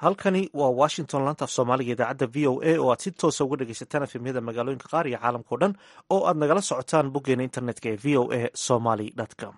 halkani waa washington laanta af soomaaliga idaacadda v o a oo aad si toosa uga dhegaysataan efemyada magaalooyinka qaar iyo caalamkao dhan oo aad nagala socotaan boggeena internetka ee v o a somaly com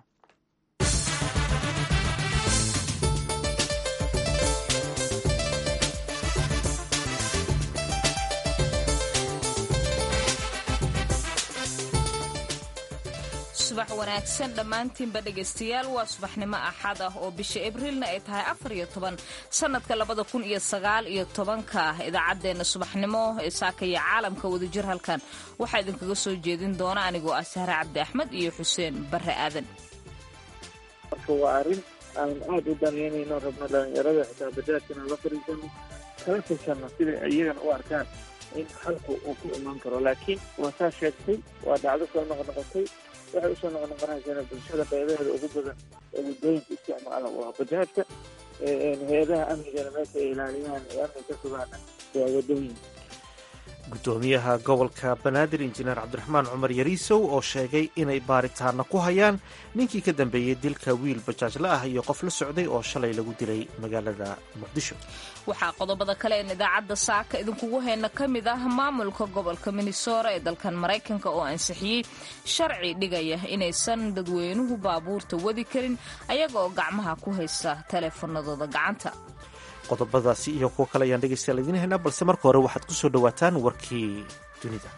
subax wanaagsan dhammaantiinba dhegaystayaal waa subaxnimo axad ah oo bisha abriilna ay tahay afar iyo toban sannadka labada kun iyo sagaal iyo tobanka idaacaddeenna subaxnimo ee saakaya caalamka wadajir halkan waxaa idinkaga soo jeedin doona anigoo ah sahre cabdi axmed iyo xuseen barre aadan marka waa arrin aan aada u danaynayno rabno dhalinyarada xitaa bajaajkana la fariisano kala tashanno siday iyagana u arkaan in xalku uu ku imaan karo laakiin waa saa sheegtay waa dhacdo soo noqnoqotay waxay usoo noqnoqonaysaa bulshada qeybaheeda ugu badan ee waddooyinka isticmaala waa bajaajka hay-adaha amnigana meesha ay ilaaliyaan ee amni ka sugaana waa waddooyinka guddoomiyaha gobolka banaadir injineer cabdiraxmaan cumar yariisow oo sheegay inay baaritaana ku hayaan ninkii ka dambeeyey dilka wiil bajaajla ah iyo qof la socday oo shalay lagu dilay magaalada muqdisho waxaa qodobada kale een idaacadda saaka idinkugu hayna ka mid ah maamulka gobolka minnesora ee dalkan maraykanka oo ansixiyey sharci dhigaya inaysan dadweynuhu baabuurta wadi karin ayaga oo gacmaha ku haysta taleefanadooda gacanta qodobadaasi iyo kuwo kale ayaan dhegaystayaal idiin haynaa balse marka hore waxaad ku soo dhowaataan warkii dunida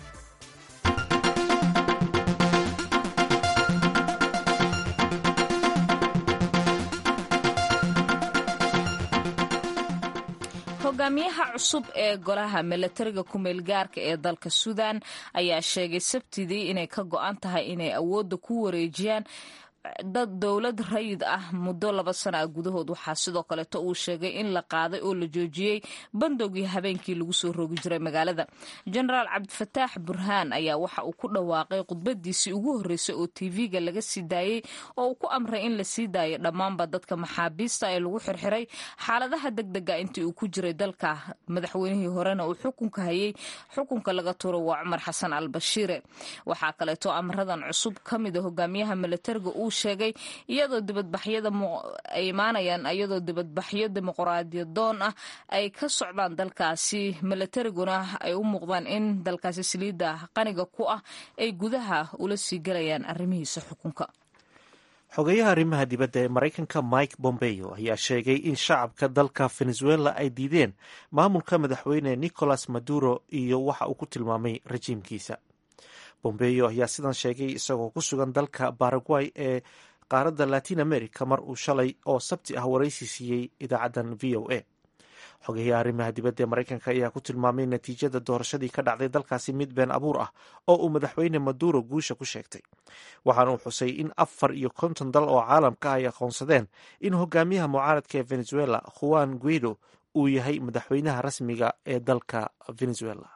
hogaamiyaha cusub ee golaha milatariga ku-meelgaarka ee dalka suudan ayaa sheegay sabtidii inay ka go-an tahay inay awoodda ku wareejiyaan dad dowlad rayid ah muddo laba sana ah gudahood waxaa sidoo kaleeto uu sheegay in la qaaday oo la joojiyey bandowgii habeenkii lagu soo roogi jiray magaalada jenaraal cabdifataax burhaan ayaa waxa uu ku dhawaaqay khudbadiisii ugu horreysay oo tv-ga laga sii daayey oo uu ku amray in la sii daayo dhammaanba dadka maxaabiista ee lagu xirxiray xaaladaha degdega intii uu ku jiray dalka madaxweynihii horena uu xukunka hayay xukunka laga turo waa cumar xasan al bashiire waxaa kaleeto amradan cusub ka mida hogaamiyaha milatariga uu sheegay iyadoo dibadbaxyada ay imaanayaan iyadoo dibadbaxyo dimuqraadiyadoon ah ay ka socdaan dalkaasi milatariguna ay u muuqdaan in dalkaasi saliidda qaniga ku ah ay gudaha ula sii galayaan arrimihiisa xukunka xogeyaha arrimaha dibadda ee maraykanka mike bombeo ayaa sheegay in shacabka dalka venezuela ay diideen maamulka madaxweyne nicolas maduro iyo waxa uu ku tilmaamay rajiimkiisa bombeyo ayaa sidan sheegay isagoo ku sugan dalka baraguay ee qaaradda latin america mar uu shalay oo sabti ah waraysi siiyey idaacaddan v o a xogeyaha arrimaha dibadda ee maraykanka ayaa ku tilmaamay natiijada doorashadii ka dhacday dalkaasi mid been abuur ah oo uu madaxweyne maduro guusha ku sheegtay waxaana uu xusay in afar iyo konton dal oo caalamka ay aqoonsadeen in hogaamiyaha mucaaradka ee venezuela juan guido uu yahay madaxweynaha rasmiga ee dalka venezuela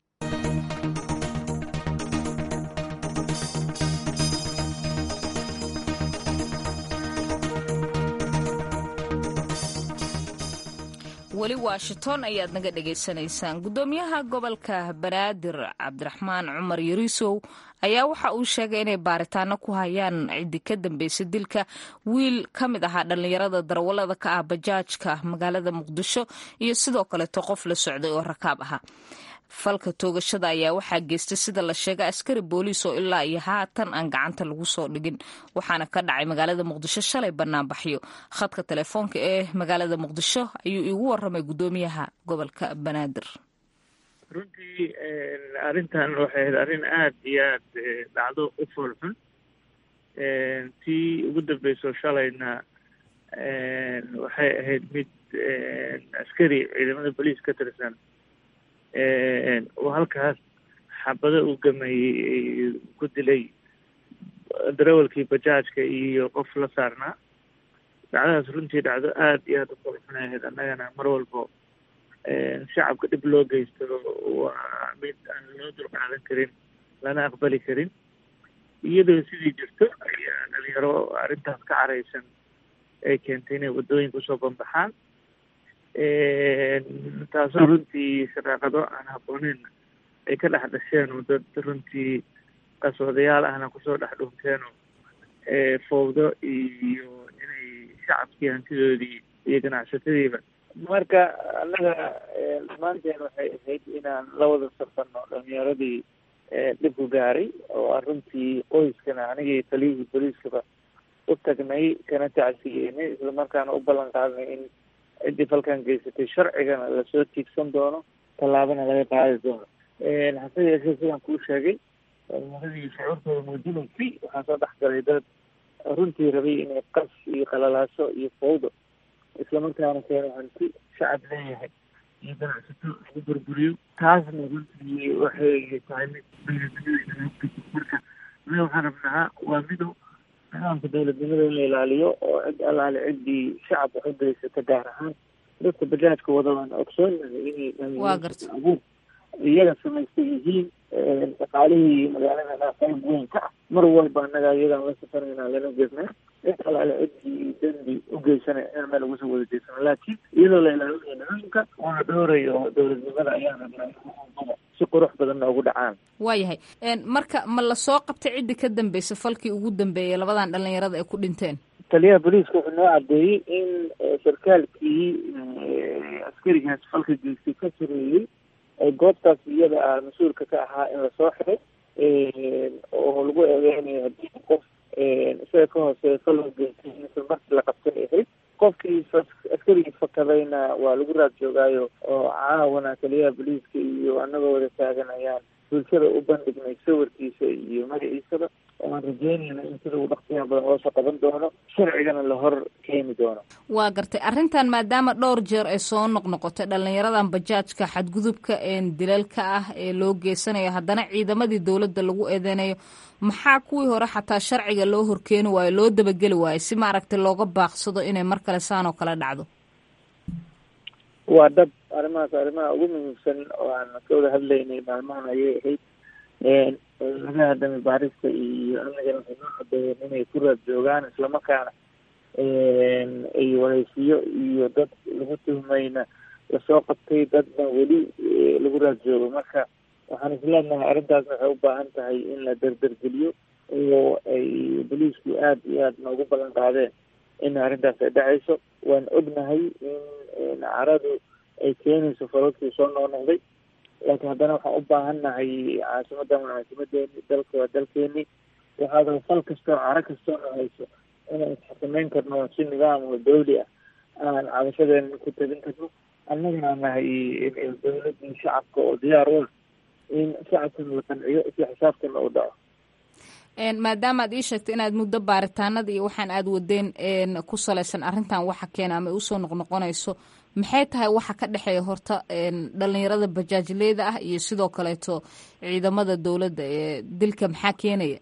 weli washington ayaad naga dhagaysanaysaan guddoomiyaha gobolka banaadir cabdiraxmaan cumar yariisow ayaa waxa uu sheegay inay baaritaano ku hayaan ciddii ka dambeysay dilka wiil ka mid ahaa dhallinyarada darawallada ka ah bajaajka magaalada muqdisho iyo sidoo kaleeto qof la socday oo rakaab ahaa falka toogashada ayaa waxaa geystay sida la sheegay askari booliis oo ilaa iyo haatan aan gacanta lagu soo dhigin waxaana ka dhacay magaalada muqdisho shalay banaanbaxyo khadka telefoonka ee magaalada muqdisho ayuu iigu waramay guddoomiyaha gobolka banaadir runtii arrintan waxay ahayd arrin aada iyo aad dhacdo u foolxun tii ugu dambeyso shalayna waxay ahayd mid askari ciidamada booliis ka tirsan uu halkaas xabado u gameeyey ku dilay darawalkii bajaajka iyo qof la saarnaa dhacdadaas runtii dhacdo aada iyo aada u qolxunay ahayd annagana mar walbo shacabka dhib loo geysto waa mid aan loo dulqaadan karin lana aqbali karin iyadoo sidii jirto ayaa dhalinyaro arrintaas ka caraysan ay keentay inay waddooyinka usoo banbaxaan taasoo runtii sharaaqado aan habbooneyn ay ka dhex dhasheen oo dad runtii qasoodayaal ahna kusoo dhex dhunteeno fowdo iyo inay shacabkii hantidoodii iyo ganacsatadiiba marka annaga dhammaanteen waxay ahayd inaan la wada safano dhalinyaradii dhibku gaaray oo aan runtii qoyskana anigii taliyihii booliiskaba u tagnay kana tacsiyeynay islamarkaana u ballan qaadnay in ciddii falkan geysatay sharcigana lasoo tiigsan doono tallaabana laga qaadi doono hase yeeshee sidaan kuu sheegay dhalinyaradii shucuurtooda muujinaysay waxaa soo dhex galay dad runtii rabay inay qas iyo qalalaaso iyo fawdo islamarkaana keeno hanti shacab leeyahay iyo ganacsato lagu burburiyo taasna runtii waxay tahay mid dowladnimada marka anaga waxaan rabnaa waa midow nidaamka dowladnimada in la ilaaliyo oo cid allaale ciddii shacab wax u geysata gaar ahaan dadka bajaajka wada waan ogsoonahay inay waa garta abuur iyaga samaysta yihiin shaqaalihii magaalada qayb weyn ka ah mar walba annaga iyagaan la safarayna lana jeednaa cid alaale ciddii dembi u geysana in meel ugu soo wada jeysano laakiin iyadoo la ilaalinayo nidaamka oo la dhowrayo dowladnimada ayaan rabnaa in si qurux badan noogu dhacaan waayahay marka ma lasoo qabtay ciddii ka dambeysay falkii ugu dambeeyay labadan dhalinyarada ay ku dhinteen taliyaha booliiska wuxuu noo cadeeyey in sarkaalkii askarigaas falka geystay ka sareeyey goobtaas iyada ah mas-uulka ka ahaa in lasoo xiray oo lagu eedeynayo haddii qof isaga ka hooseeya fal loo geystay in isla markii la qabtay ahayd qofkii askarigii fakadayna waa lagu raad joogaayo oo caawana taliyaha booliiska iyo annagoo wada taagan ayaan bulshada u bandhignay sawirkiisa iyo magaciisaba oo aan rajeynayna in sida uu dhaqsiyaha badan loosoo qaban doono sharcigana la hor keeni doono waa gartay arrintan maadaama dhowr jeer ay soo noqnoqotay dhalinyaradan bajaajka xadgudubka dilalka ah ee loo geysanayo haddana ciidamadii dowladda lagu eedeynayo maxaa kuwii hore xataa sharciga loo horkeeni waayo loo dabageli waayo si maaragtay looga baaqsado inay mar kale saan oo kale dhacdo waa dhab arrimahaas arrimaha ugu muhiimsan oo aan ka wada hadlaynay maalmahan ayay ahayd laga hadamay baarista iyo amnigana waxay noo cadeeyeen inay ku raad joogaan islamarkaana ay wareysiyo iyo dad lagu tuhmayna lasoo qabtay dadna weli lagu raad joogo marka waxaan isleenahay arrintaasna waxay u baahan tahay in la derdergeliyo oo ay boliisku aada iyo aada noogu ballan qaadeen in arrintaas ay dhacayso waan ognahay in caradu ay keenayso falalkii soo noqnoqday laakiin haddana waxaan u baahannahay caasimadan waa caasimadeeni dalka waa dalkeeni waxaada fal kasta oo caro kastoo nohayso inaan isxakameyn karno si nidaam oo dawli ah aan cabashadeena ku tabin karno annagana nahay dawladii shacabka oo diyaar u ah in shacabkana la qanciyo si xisaabtana u dhaco maadaama aad ii sheegtay inaad muddo baaritaanada iyo waxaan aad wadeen ku salaysan arrintan waxa keena ama usoo noqnoqonayso maxay tahay waxa ka dhexeeya horta dhalinyarada bajaajleyda ah iyo sidoo kaleeto ciidamada dowladda ee dilka maxaa keenaya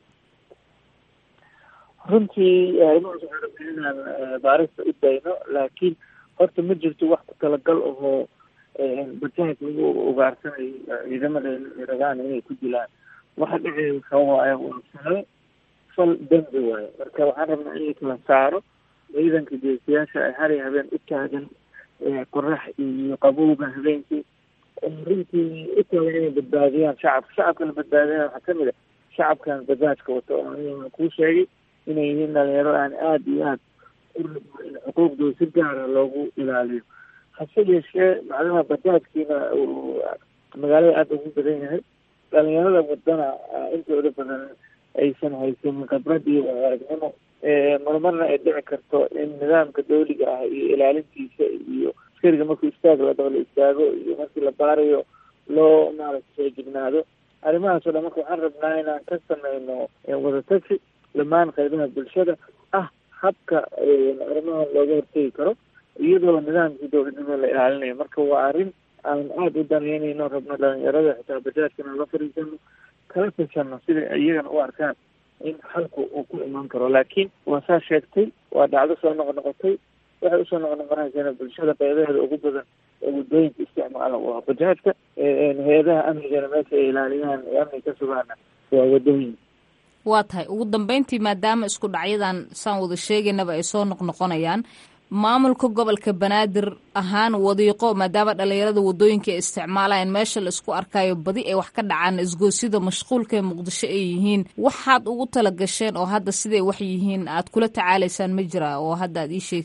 runtii arrimahaas waxaan rabnay inaan baarista u dayno laakiin horta ma jirto wax ku talagal ahoo bajaaj lagu ugaarsanayo ciidamada rabaan inay ku dilaan waxa dhacaya waxa waaye waa falo fal dembi waayo marka waxaan rabnaa in la kala saaro ciidanka geesiyaasha ay hari habeen u taagan qorax iyo qabowga habeenkii runtii u taagan inay badbaadiyaan shacabka shacabka la badbaadinaya waxaa kamid a shacabkan bajaajka wato oo aniga kuu sheegay inay yihiin dhalinyaro aan aada iyo aada u rabno in xuquuqdooda si gaara loogu ilaaliyo hase yeeshee macluha bajaajkiina uu magaalada aada ugu badan yahay dhalinyarada wadana intooda badan aysan haysanin khibrad iyo aragnimo marmarna ay dhici karto in nidaamka dawliga ah iyo ilaalintiisa iyo askariga markuu istaag la daba la istaago iyo markii la baarayo loo maaragta soo jignaado arrimahaas o dhan marka waxaan rabnaa inaan ka sameyno wadatagi dhammaan qaybaha bulshada ah habka arrimahan looga hortegi karo iyadoo nidaamkii dowladnimo la ilaalinayo marka waa arrin aan aada u daneynayno rabno dhalinyarada xitaa bajaajkana la fariisano kala tashano sida iyagana u arkaan in xalku uu ku imaan karo laakiin waa saa sheegtay waa dhacdo soo noqnoqotay waxay usoo noqnoqonaysana bulshada qeybaheeda ugu badan ee waddooyinka isticmaala waa bajaajka hay-adaha amnigana meesha ay ilaaliyaan ee amniga ka sugaana waa waddooyin waa tahay ugu dambeyntii maadaama isku dhacyadan saan wada sheegaynaba ay soo noqnoqonayaan maamulka gobolka banaadir ahaan wadiiqo maadaama dhalinyarada wadooyinka ay isticmaalayaan meesha la isku arkayo badi ay wax ka dhacaan isgoosida mashquulka ee muqdisho ay yihiin waxaad ugu tala gasheen oo hadda siday wax yihiin aad kula tacaalaysaan ma jira oo hadda aad ii sheegi kartid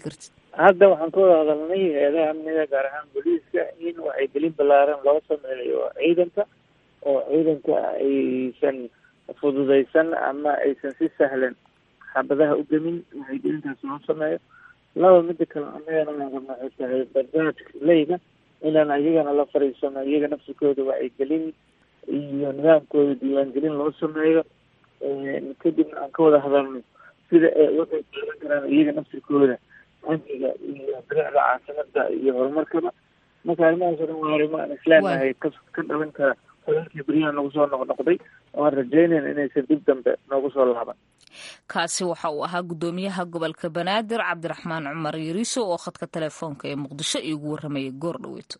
hadda waxaan ka wada hadalnay hay-adaha amniga gaar ahaan booliiska in wacyigelin ballaaran loo sameeyo ciidanka oo ciidanka aysan fududaysan ama aysan si sahlan xabadaha u gemin wacyigelintaas loo sameeyo laba mida kale annagana waan rabna waxay tahay barnaamijka leyda inaan iyagana la fariisano iyaga nafsikooda wacyigelin iyo nidaamkooda diiwaangelin loo sameeyo kadibna aan ka wada hadalno sida ay waxay qaadan karaan iyaga nafsikooda amniga iyo bilicda caasimada iyo horumarkaba marka arrimahaas o dhan waa arrimo aan islaamahay ka ka dhalan kara falalkii beryahan nagu soo noqnoqday oo aan rajaynayna inaysan dib dambe noogu soo laaban kaasi waxa uu ahaa guddoomiyaha gobolka banaadir cabdiraxmaan cumar yariiso oo khadka telefoonka ee muqdisho iigu warramayay goor dhaweyto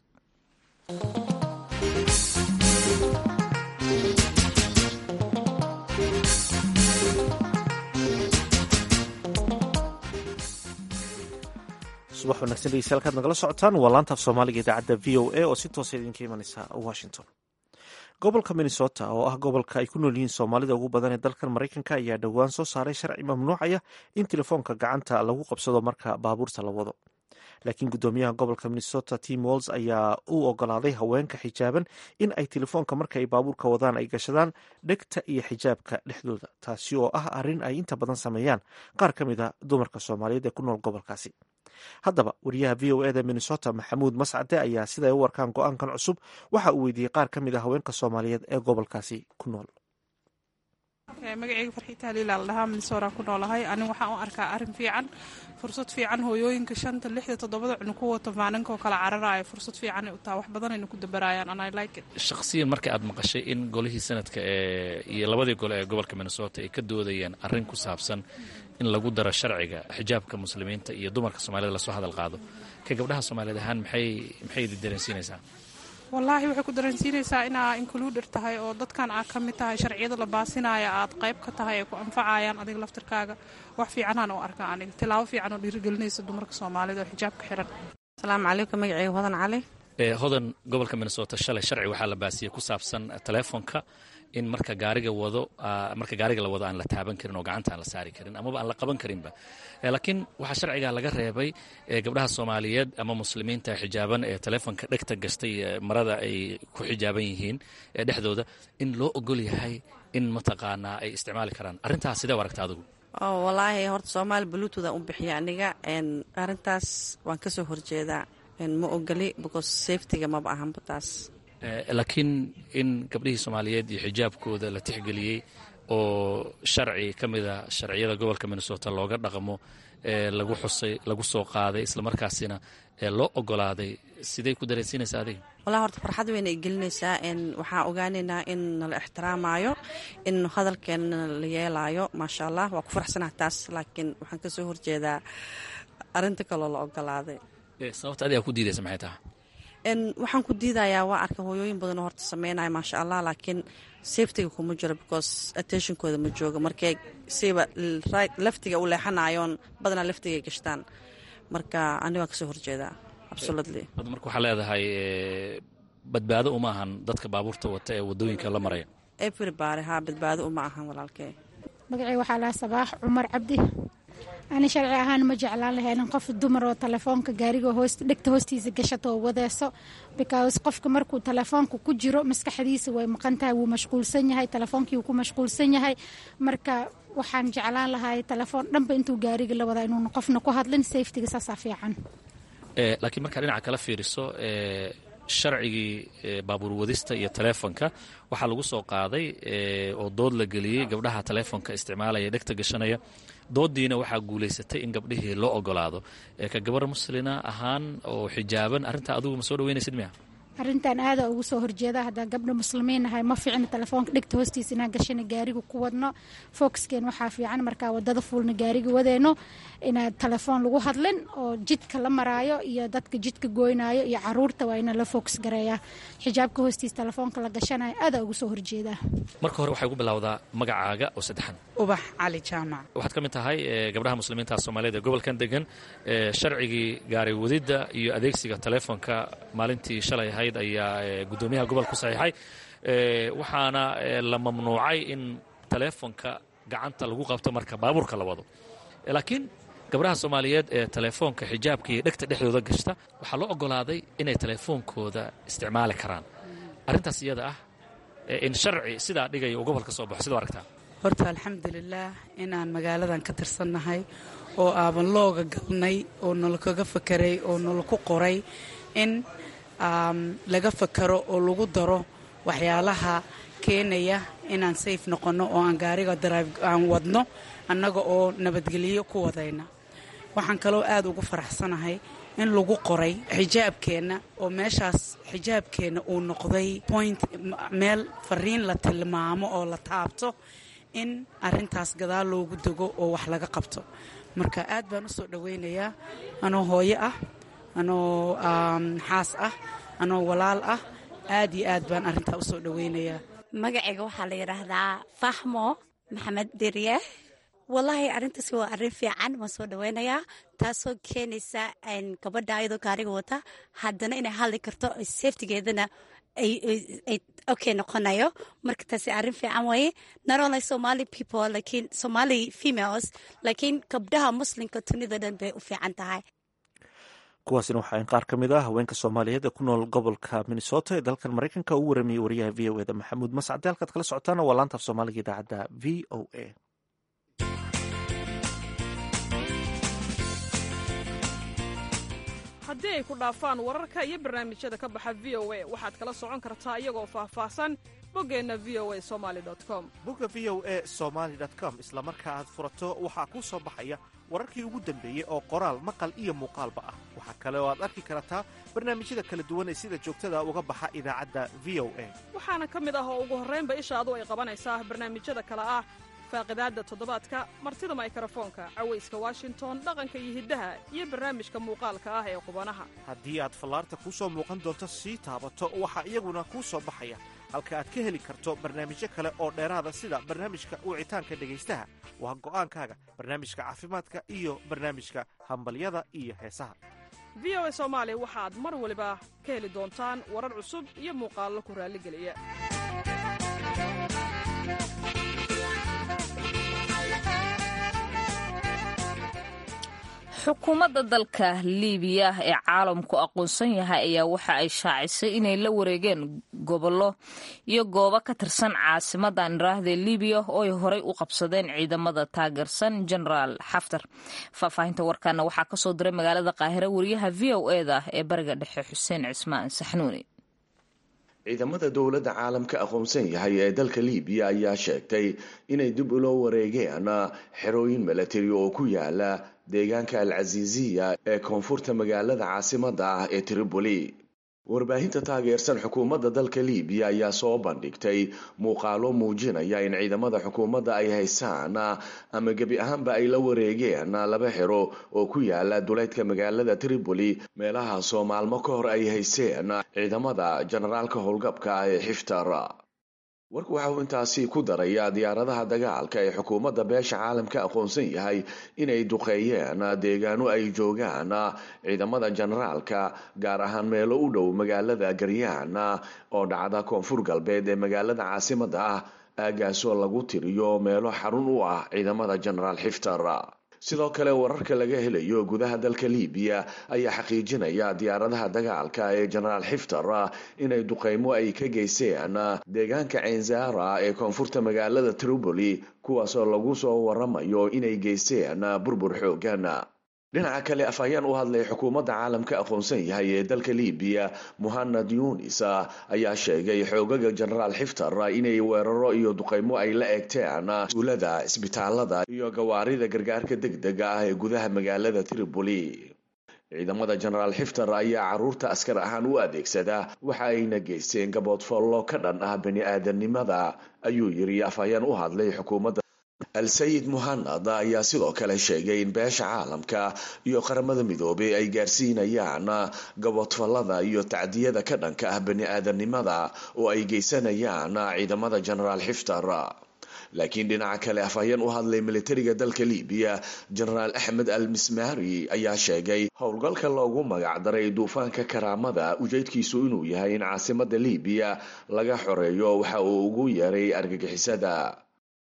subax wanagsan dhegeystayaal kaad nagala socotaan waa laanta af soomaaliga idaacadda v o a oo si toosa idinka imanaysa washington gobolka minnesota oo ah gobolka ay ku nool yihiin soomaalida ugu badan ee dalkan maraykanka ayaa dhowaan soo saaray sharci mamnuucaya in telefoonka gacanta lagu qabsado marka baabuurta la wado laakiin guddoomiyaha gobolka minnesota tim walls ayaa u ogolaaday haweenka xijaaban in ay telefoonka marka ay baabuurka wadaan ay gashadaan dhegta iyo xijaabka dhexdooda taasi oo ah arrin ay inta badan sameeyaan qaar ka mid a dumarka soomaaliyeed ee ku nool gobolkaasi haddaba wariyaha v o eda minnesota maxamuud mascade ayaa siday u warkaan go-aankan cusub waxa uu weydiiyey qaar ka mid a haweenka soomaaliyeed ee gobolkaasi ku nool magaceyga farxiita haliila la dhahaa minnesota ku noolahay aniga waxaan u arkaa arrin fiican fursad fiican hooyooyinka shanta lixda toddobada cunug ku wata maalinkaoo kala cararaya fursad fiican u taha wax badanayna ku dabarayaan and i like it shakhsiyan marka aad maqashay in golihii sanadka ee iyo labadii gole ee gobolka minnesota ay ka doodayeen arrin ku saabsan in lagu daro sharciga xijaabka muslimiinta iyo dumarka soomaalida lasoo hadal qaado ka gabdhaha soomaaliyeed ahaan maxay maxay idi dareensiinaysaa wallaahi waxay ku dareensiinaysaa inaa includer tahay oo dadkan aad ka mid tahay sharciyada la baasinaya aad qayb ka tahay ay ku anfacayaan adiga laftirkaaga wax fiicanaan u arkaa aniga tilaabo fiican oo dhiirigelinaysa dumarka soomaalida oo xijaabka xiran asalaamu calaykum magaceyga hodan cali hodan gobolka minnesota shalay sharci waxaa la baasiyey ku saabsan telefoonka in marka gaariga wado marka gaariga la wado aan la taaban karin oo gacanta aan la saari karin amaba aan la qaban karinba laakiin waxaa sharciga laga reebay gabdhaha soomaaliyeed ama muslimiinta xijaaban ee telefoonka dhegta gastay marada ay ku xijaaban yihiin ee dhexdooda in loo ogol yahay in mataqaanaa ay isticmaali karaan arrintaas sidee u aragta adigu wallaahi horta soomaali bluetooth aan u bixiya aniga arrintaas waan kasoo horjeedaa ma ogoli because safetyga maba ahanba taas laakiin in gabdhihii soomaaliyeed iyo xijaabkooda la tixgeliyey oo sharci ka mida sharciyada gobolka minnesota looga dhaqmo lagu xusay lagu soo qaaday islamarkaasina loo ogolaaday sidey ku dareensiinaysaa adiga wallahi horta farxad weyna ay gelinaysaa waxaan ogaanaynaa in nala ixtiraamayo in hadalkeena la yeelaayo maasha allah waa ku faraxsanah taas laakiin waxaan kasoo horjeedaa arinta kaloo la ogolaaday sababta adigaa ku diidaysa maxay tahay waxaan ku diidayaa waa arka hooyooyin badanoo horta sameynaya maasha allah laakiin safetiga kuma jiro because attentionkooda ma jooga markay siba laftiga u leexanayoon badanaa laftigay gashtaan marka ani waan kasoo horjeedaa absolutely hadda marka waxaa leedahay badbaado uma ahan dadka baabuurta wata ee wadooyinka la maraya everybody haa badbaado uma ahan walaalkee magacii waxaa lahaa sabaax cumar cabdi ani sharci ahaan ma jeclaan lahayn qof dumar oo telefoonka gaariga dhegta hoostiisa gashato oo wadeeso because qofka markuu telefoonka ku jiro maskaxdiisa way maqan tahay wuu mashquulsan yahay telefoonkii wuu ku mashquulsan yahay marka waxaan jeclaan lahay telefoon dhanba intuu gaariga la wadaa inuuna qofna ku hadlin safetiga saasaa fiican laakiin markaa dhinaca kala fiiriso sharcigii baabuur wadista iyo telefoonka waxaa lagu soo qaaday oo dood la geliyey gabdhaha telefoonka isticmaalaya dhegta gashanaya doodiina waxaa guulaysatay in gabdhihii loo ogolaado ka gabar muslina ahaan oo xijaaban arrintaa adigu ma soo dhaweynaysid miya arrintan aada ugu soo horjeeda haddaa gabdha muslimiin ahay ma fiicna telefoonka dhegta hoostiisa inaan gashana gaariga ku wadno foxkeen waxaa fiican markaa wadada fuulna gaariga wadeyno inaad telefoon lagu hadlin oo jidka la maraayo iyo dadka jidka goynaayo iyo caruurta waa ina la fox gareeyaa xijaabka hoostiisa telefoonka la gashanayo aada ugu soo horjeedaa marka hore waxay ugu bilowdaa magacaaga oo saddexan ubax cali jaamac waxaad ka mid tahay gabdhaha muslimiinta soomaaliyeed ee gobolkan degan sharcigii gaari wadidda iyo adeegsiga telefoonka maalintii shalay ahayd ayaa guddoomiyaha gobol ku saxiixay waxaana la mamnuucay in telefoonka gacanta lagu qabto marka baabuurka la wado laakiin gabdhaha soomaaliyeed ee telefoonka xijaabka iyo dhegta dhexdooda gashta waxaa loo ogolaaday inay telefoonkooda isticmaali karaan arrintaas iyada ah in sharci sidaa dhigaya uu gobolka soo baxo sidoo aragtaa horta alxamdulilaah inaan magaaladan ka tirsannahay oo aaban looga galnay oo nalakaga fakeray oo nalaku qoray in laga fakaro oo lagu daro waxyaalaha keenaya inaan sayf noqonno oo aan gaariga drive aan wadno annaga oo nabadgelyo ku wadayna waxaan kaloo aad ugu faraxsanahay in lagu qoray xijaabkeenna oo meeshaas xijaabkeenna uu noqday point meel fariin la tilmaamo oo la taabto in arintaas gadaal loogu dego oo wax laga qabto marka aad baan usoo dhawaynayaa anoo hooyo ah anoo xaas ah anoo walaal ah aad iyo aad baan arintaa usoo dhawaynayaa magacayga waxaa la yidhaahdaa fahmo maxamed dirye wallaahi arrintaas waa arrin fiican waan soo dhawaynayaa taasoo keenaysa gabadha ayadoo gaariga wata haddana inay hadli karto safetigeedana okay noqonayo marka taasi arrin fiican waye not only somali people lakiin somali females laakiin gabdhaha muslimka dunida dhan bay u fiican tahay kuwaasina waxaa qaar ka mid ah haweenka soomaaliyeed ee ku nool gobolka minnesota ee dalkan maraykanka uu waramayey wariyaha v o eda maxamuud mascade halkaad kala socotaana waa laanta af soomaaliga idaacadda v o a haddii ay ku dhaafaan wararka iyo barnaamijyada ka baxa v o a waxaad kala socon kartaa iyagoo faahfaahsan boggeenna v o a somali com bogga v o a somaali com isla marka aad furato waxaa kuu soo baxaya wararkii ugu dambeeyey oo qoraal maqal iyo muuqaalba ah waxaa kale oo aad arki kartaa barnaamijyada kala duwan ee sida joogtada uga baxa idaacadda v o a waxaana ka mid ah oo ugu horraynba ishaadu ay qabanaysaa barnaamijyada kale ah faaqidaadda toddobaadka martida maykarafoonka cawayska washington dhaqanka iyo hiddaha iyo barnaamijka muuqaalka ah ee qubanaha haddii aad fallaarta kuu soo muuqan doonto sii taabato waxaa iyaguna kuu soo baxaya halka aad ka heli karto barnaamijyo kale oo dheeraada sida barnaamijka wicitaanka dhegaystaha waa go'aankaaga barnaamijka caafimaadka iyo barnaamijka hambalyada iyo heesaha v o a soomaali waxaad mar waliba ka heli doontaan warar cusub iyo muuqaallo ku raalligeliya xukuumadda dalka liibiya ee caalamku aqoonsan yahay ayaa waxa ay shaacisay inay la wareegeen gobollo iyo goobo ka tirsan caasimadda andharaahda liibiya oo ay horey u qabsadeen ciidamada taageersan genaraal xaftar faahfaahinta warkaana waxaa kasoo diray magaalada qaahire wariyaha v o eda ee bariga dhexe xuseen cismaan saxnuuni ciidamada dowladda caalamka aqoonsan yahay ee dalka liibiya ayaa sheegtay inay dib ula wareegeen xerooyin milatari oo ku yaala deegaanka al casiisiya ee koonfurta magaalada caasimadda ah ee tripoli warbaahinta taageersan xukuumadda dalka liibiya ayaa soo bandhigtay muuqaalo muujinaya in ciidamada xukuumadda ay haysaan ama gebi ahaanba ay la wareegeen laba xero oo ku yaala duleydka magaalada tripoli meelahaasoo maalmo ka hor ay hayseen ciidamada generaalka howlgabka ah ee xiftar warku waxa uu intaasi ku darayaa diyaaradaha dagaalka ee xukuumadda beesha caalamka aqoonsan yahay inay duqeeyeen deegaano ay joogaan ciidamada generaalka gaar ahaan meelo u dhow magaalada garyaan oo dhacda koonfur galbeed ee magaalada caasimadda ah aagaasoo lagu tiriyo meelo xarun u ah ciidamada genaraal xiftar sidoo kale wararka laga helayo gudaha dalka liibiya ayaa xaqiijinaya diyaaradaha dagaalka ee genaraal xiftar inay duqeymo ay ka geysteen deegaanka cenzara ee koonfurta magaalada tripoli kuwaasoo lagu soo waramayo inay geysteen burbur xoogan dhinaca kale afhayeen u hadlay xukuumadda caalamka aqoonsan yahay ee dalka liibiya muhanad yunis ayaa sheegay xoogaga genaraal xiftar inay weeraro iyo duqeymo ay la eegteen tuulada isbitaalada iyo gawaarida gargaarka degdega ah ee gudaha magaalada tripoli ciidamada genaraal xiftar ayaa caruurta askar ahaan u adeegsada waxa ayna geysteen gaboodfollo ka dhan ah bani-aadanimada ayuu yiri afhayeen u hadlay xukuumadda al-sayid muhanad ayaa sidoo kale sheegay in beesha caalamka iyo qaramada midoobay ay gaarsiinayaan gaboodfallada iyo tacdiyada ka dhanka ah bani-aadanimada oo ay geysanayaan ciidamada genaraal xiftar laakiin dhinaca kale afhayeen u hadlay militariga dalka liibiya genaraal axmed al mismari ayaa sheegay howlgalka loogu magacdaray duufaanka karaamada ujeedkiisu inuu yahay in caasimada liibiya laga xoreeyo waxa uu ugu yeeray argagixisada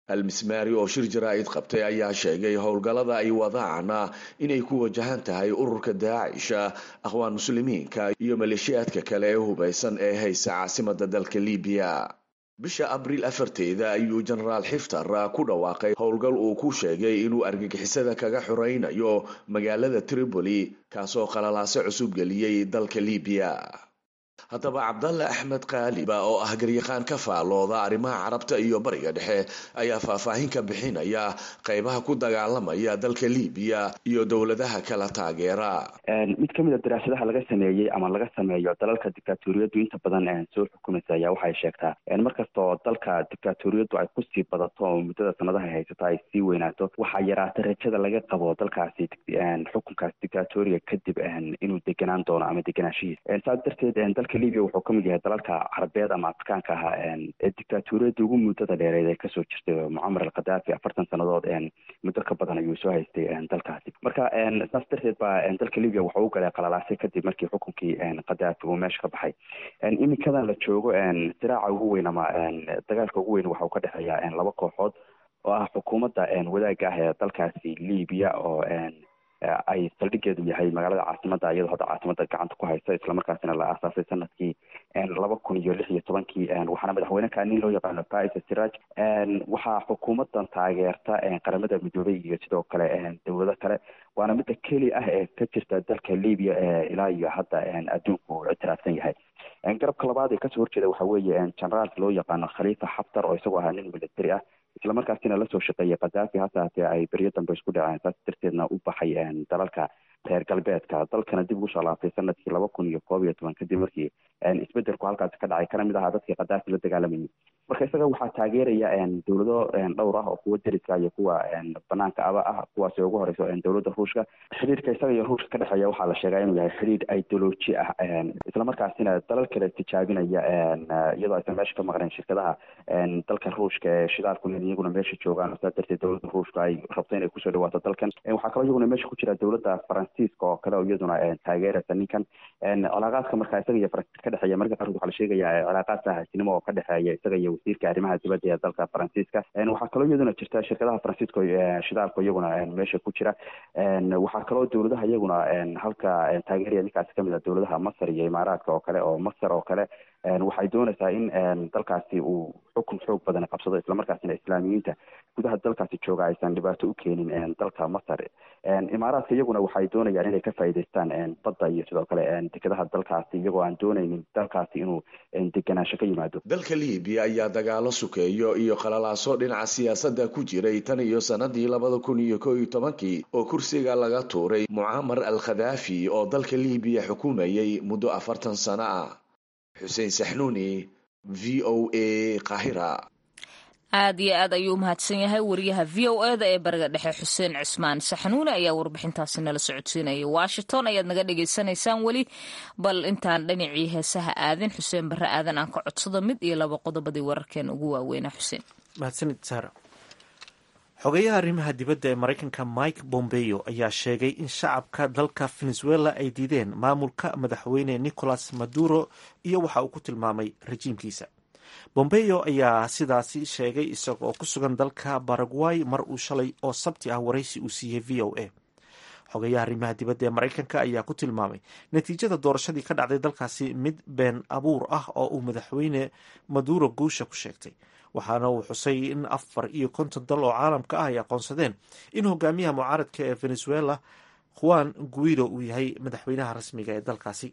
almismaari oo shir jaraa'id qabtay ayaa sheegay howlgallada ay wadaan inay ku wajahan tahay ururka daacisha akhwaan muslimiinka iyo maleeshiyaadka kale ee hubaysan ee haysa caasimada dalka libiya bisha abriil afarteeda ayuu jenaraal xiftar ku dhawaaqay howlgal uu ku sheegay inuu argagixisada kaga xoraynayo magaalada tripoli kaasoo qalalaase cusub geliyey dalka libiya haddaba cabdalle axmed kaaliba oo ah garyaqaan ka faalooda arrimaha carabta iyo bariga dhexe ayaa faahfaahin ka bixinaya qaybaha ku dagaalamaya dalka libiya iyo dowladaha kala taageera mid kamid a daraasadaha laga sameeyey ama laga sameeyo dalalka dictaatoriyadu inta badan soo xukumaysa ayaa waxay sheegtaa markastoo dalka dictaatoriyadu ay kusii badato oo muddada sanadaha haysato ay sii weynaato waxaa yaraata rajada laga qabo dalkaasi xukunkaas dictatoriga kadib inuu deganaan doono ama deganaanshihiisa saas darteed dalka libia wuxuu kamid yahay dalalka carabeed ama afrikaanka ahaa ee dictaatoriyada ugu muddada dheereed ee kasoo jirtay mucamar alkhadaafi afartan sannadood muddo ka badan ayuu soo haystay dalkaasi marka saas darteed baa dalka libia wuxuu u galay qalalaasay kadib markii xukunkii khadaafi uu meesha ka baxay iminkadan la joogo siraaca ugu weyn ama dagaalka ugu weyn waxa uu ka dhexeeya laba kooxood oo ah xukuumadda wadaaga ah ee dalkaasi libia oo ay saldhigeedu yahay magaalada caasimada iyadoo hadda caasimada gacanta ku haysa islamarkaasina la aasaasay sanadkii laba kun iyo lix iyo tobankii waxaana madaxweyneka nin loo yaqaano faisa siraj waxaa xukuumadan taageerta qaramada midoobay iyo sidoo kale dowlado kale waana midda keli ah ee ka jirta dalka libia ee ilaa iyo hadda adduunku uu ictiraafsan yahay garabka labaad ee kasoo horjeeda waxa weeye generaalka loo yaqaano khalifa xaftar oo isagoo ahaa nin military ah islamarkaasina lasoo shaqeeyay khadaafi hase hatee ay beryo dambe isku dhaceen saas darteedna u baxay dalalka reer galbeedka dalkana dib ugu soo laabtay sanadkii laba kun iyo koob iyo toban kadib markii isbedelku halkaasi ka dhacay kana mid ahaa dadkii khadaafi la dagaalamayay marka isaga waxaa taageeraya dowlado dhowr ah oo kuwa deriska iyo kuwa banaanka aba ah kuwaasi ugu horeyso dowladda ruushka xidhiirka isaga iyo ruushka ka dhexeeya waxaa la sheegaa inuu yahay xidhiir ideoloji ah islamarkaasina dalal kale tijaabinaya iyadoo aysan meesha ka maqneen shirkadaha dalka ruushka ee shidaalku iyaguna meesha joogaan saa darteed dowladda ruushka ay rabto inay kusoo dhawaato dalkan waxaa kaloo iyaguna meesha ku jira dowladda faransiiska oo kale oo iyaduna taageeraysa ninkan cilaaqaadka marka isaga iyo faransiiska ka dhexeeya marka qaarkood waxaa la sheegaya cilaaqaad saaxiibtinimo oo ka dhexeeya isaga iyo wasiirka arrimaha dibadda ee dalka faransiiska waxaa kaloo iyaduna jirta shirkadaha faransiiska shidaalka iyaguna meesha ku jira waxaa kaloo dowladaha iyaguna halka taageeraya ninkaasi kamid a dowladaha masar iyo imaaraadka oo kale oo masar oo kale waxay doonaysaa in dalkaasi uu xukun xoog badan qabsado islamarkaasina islaamiyiinta gudaha dalkaasi jooga aysan dhibaato u keenin dalka masar imaaraadka iyaguna waxay doonayaan inay ka faa'iidaystaan badda iyo sidoo kale dekedaha dalkaasi iyagoo aan doonaynin dalkaasi inuu deganaansho ka yimaado dalka libiya ayaa dagaalo sukeeyo iyo qalalaaso dhinaca siyaasadda ku jiray tan iyo sanadii labada kun iyo ko iyo tobankii oo kursiga laga tuuray mucaamar al khadaafi oo dalka libiya xukumayay muddo afartan sano ah xuseen saxnuuni v o a qahira aad iyo aad ayuu umahadsan yahay wariyaha v o e da ee bariga dhexe xuseen cismaan saxnuune ayaa warbixintaasi nala socodsiinaya washington ayaad naga dhagaysanaysaan weli bal intaan dhinacii heesaha aadin xuseen barre aadan aan ka codsado mid iyo laba qodobadii wararkeena ugu waaweynaa xuseen mahadsanid saara xogeyaha arrimaha dibadda ee maraykanka mike bombeo ayaa sheegay in shacabka dalka venezuela ay diideen maamulka madaxweyne nicolas maduro iyo waxa uu ku tilmaamay rajiimkiisa bombeo ayaa sidaasi sheegay isaga oo ku sugan dalka baraguay mar uu shalay oo sabti ah waraysi uu siiyey v o a xogeyaha arrimaha dibadda ee maraykanka ayaa ku tilmaamay natiijada doorashadii ka dhacday dalkaasi mid been abuur ah oo uu madaxweyne maduro guusha ku sheegtay waxaana uu xusay in afar iyo konton dal oo caalamka ah ay aqoonsadeen in hogaamiyaha mucaaradka ee venezuela juan guido uu yahay madaxweynaha rasmiga ee dalkaasi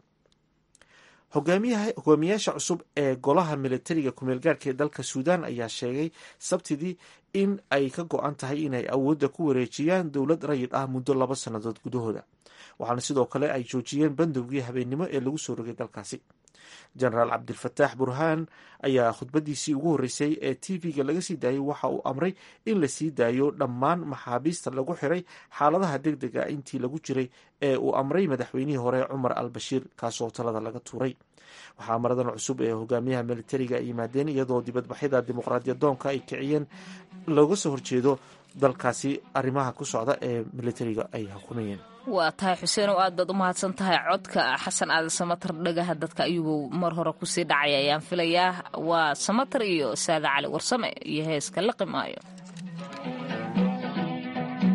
hogaamiyaasha cusub ee golaha militariga kumeelgaarka ee dalka suudan ayaa sheegay sabtidii in ay ka go-an tahay inay awoodda ku wareejiyaan dowlad rayid ah muddo laba sannadood gudahooda waxaana sidoo kale ay joojiyeen bandowgii habeennimo ee lagu soo rogay dalkaasi jenaraal cabdilfataax burhaan ayaa khudbadiisii ugu horreysay ee t v-ga laga sii daayay waxa uu amray in la sii daayo dhammaan maxaabiista lagu xiray xaaladaha deg dega intii lagu jiray ee uu amray madaxweynihii hore cumar al bashiir kaasoo talada laga tuuray waxaa maradan cusub ee hogaamiyaha militariga ay yimaadeen iyadoo dibadbaxyada dimuqraadiyadoonka ay kiciyeen looga soo horjeedo dalkaasi arrimaha ku socda ee militariga ay xukumayeen waa tahay xuseen oo aad baad u mahadsan tahay codka xasan aadan samatar dhagaha dadka ayuubuu mar hore kusii dhacay ayaan filayaa waa samatar iyo saada cali warsame iyo heeska laqi maayo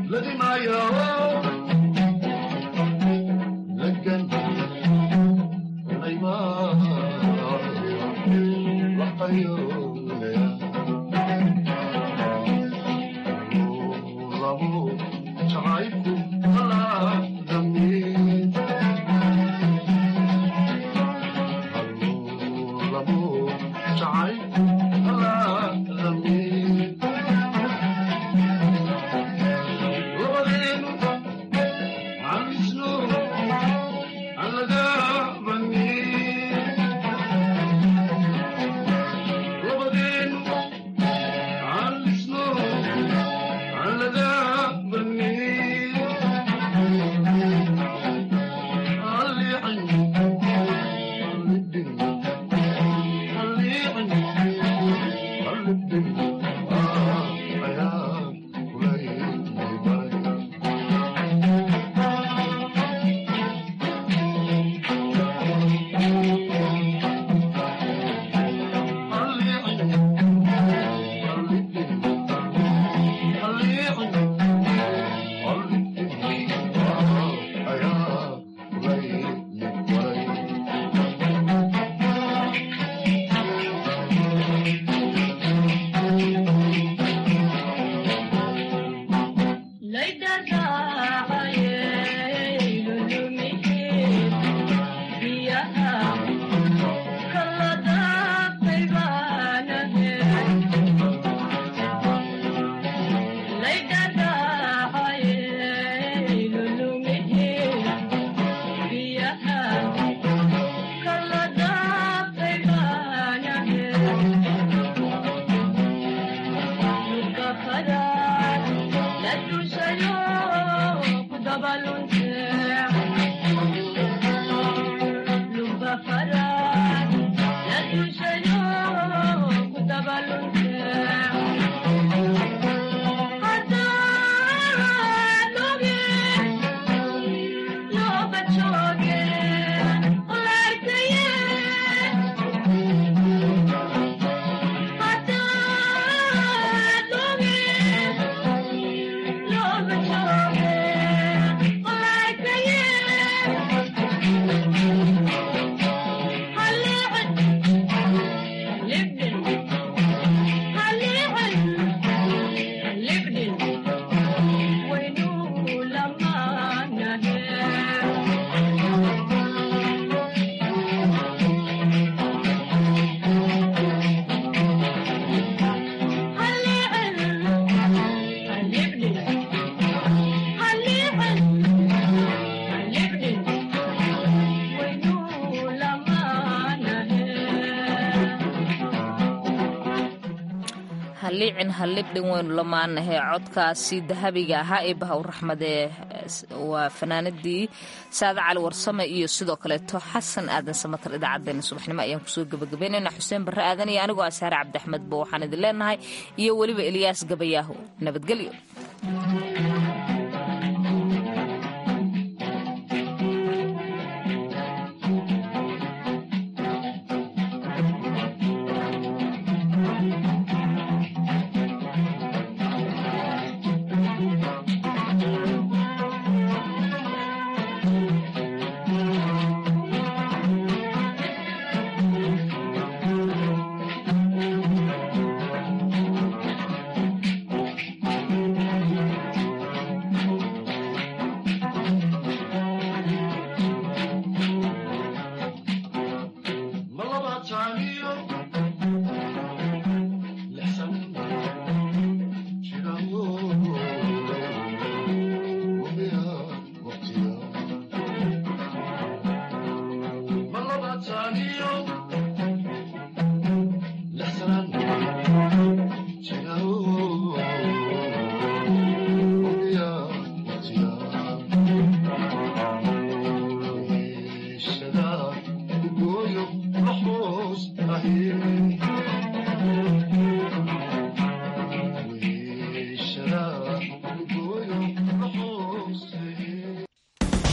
halliicin hallibdhin weynu lamaanahe codkaasi dahabiga ahaa ee bahaw raxmadee waa fanaanadii saade cali warsame iyo sidoo kaleeto xasan aadan samatar idaacadeena subaxnimo ayaan kusoo gabagabaynayna xuseen barre aadan iyo anigoo asaare cabdiaxmed bo waxaan idin leenahay iyo weliba eliyaas gabayaahu nabadgelyo